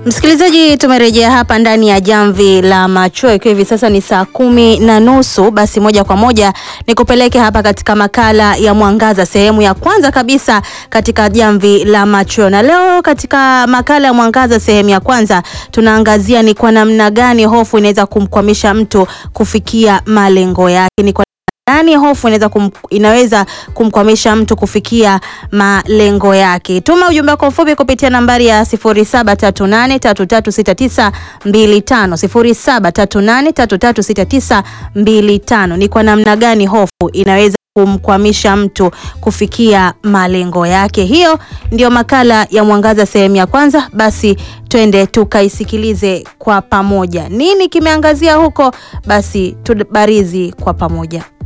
Msikilizaji, tumerejea hapa ndani ya jamvi la machweo ikiwa hivi sasa ni saa kumi na nusu. Basi moja kwa moja ni kupeleke hapa katika makala ya Mwangaza, sehemu ya kwanza kabisa katika jamvi la machweo. Na leo katika makala ya Mwangaza sehemu ya kwanza tunaangazia ni kwa namna gani hofu inaweza kumkwamisha mtu kufikia malengo yake. Ni kwa gani hofu inaweza kum, inaweza kumkwamisha mtu kufikia malengo yake. Tuma ujumbe wako mfupi kupitia nambari ya 0738336925 0738336925. Ni kwa namna gani hofu inaweza kumkwamisha mtu kufikia malengo yake. Hiyo ndio makala ya Mwangaza sehemu ya kwanza. Basi twende tukaisikilize kwa pamoja, nini kimeangazia huko. Basi tubarizi kwa pamoja.